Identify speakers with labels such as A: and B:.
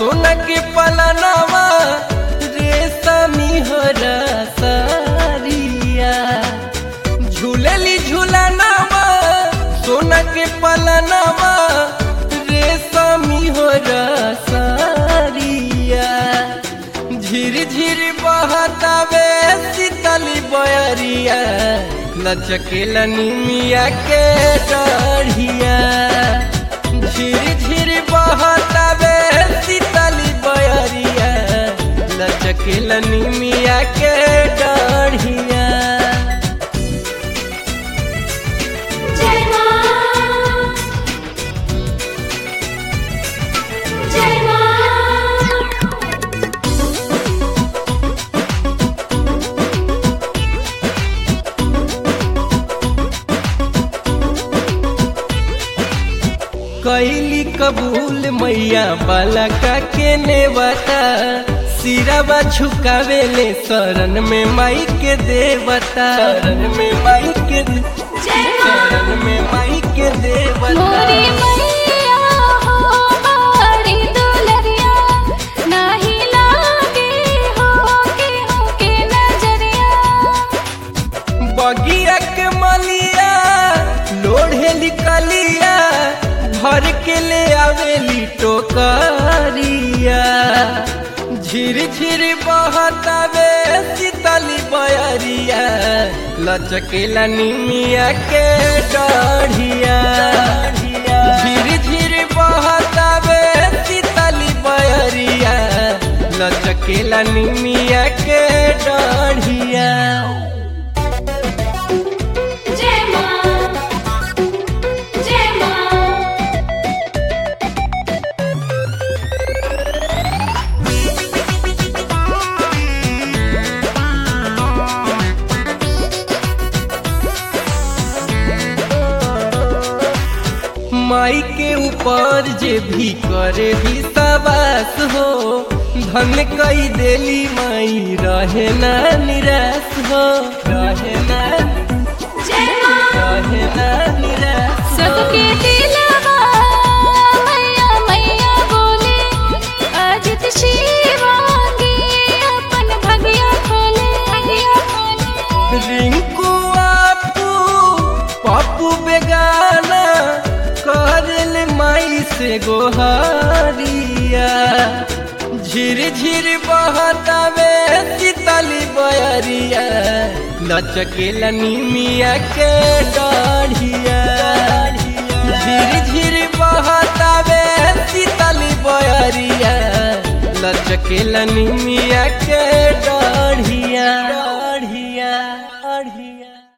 A: सोना के पलनवा रेशमी हरा सारिया झूलली झूलनवा सोना के पलनवा रेशमी हरा सारिया झिर झिर बहतावे शीतली बयरिया लचकेला निमिया के डढ़िया झिर झिर बहतावे शीतली बयरिया लचकेला निमिया के डढ़िया
B: जय मां जय मां
A: कैली कबूल मैया बाला का के नेवता सिरावा झुकावेले शरण में माई के देवता शरण में माई के दे-
B: जय मां
A: शरण में माई के देवता
B: मोरी मैया हो मारी दुलरिया नाही लागे हो के हो के नजरिया
A: बगिया के मलिया लोढ़े लिकलिया भर के ले आवेली टोकरिया झिर झिर बहतावे शीतली बयरिया लचकेला निमिया के डढ़िया झिर झिर बहतावे शीतली बयरिया लचकेला निमिया के डढ़िया
B: जय मां जय मां
A: माई के ऊपर जे भी करे भी सवास हो धन कई देली माई रहे ना निराश हो रहे ना
B: जय मां
A: रहे ना निराश हो।
B: सबके दिलवा मैया मैया बोले अजित शिवांगी अपन भगिया खोले भगिया खोले
A: रिंकू आपू पप्पू बेगाना करल माई से गोहारिया झिर झिर बहतावे शीतली बयरिया लचकेला निमिया के डाढ़िया झिर झिर बहतावे शीतली बयरिया लचकेला निमिया के